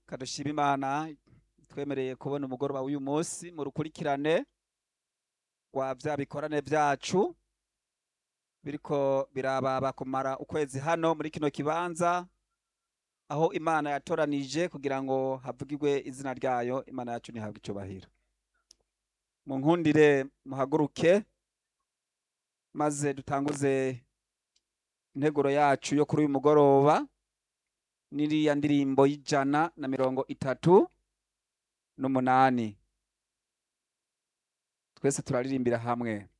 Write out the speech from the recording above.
kadushima imana twemereye kubona umugoroba w'uyu munsi mu rukurikirane rwa vya bikorane vyacu biriko birababa kumara ukwezi hano muri kino kibanza aho imana yatoranije kugira ngo havugirwe izina ryayo imana yacu ntihabwe icubahiro mu nkundire muhaguruke maze dutanguze integuro yacu yo kuri uyu mugoroba n'iriya ndirimbo y'ijana na mirongo itatu n'umunani twese turaririmbira hamwe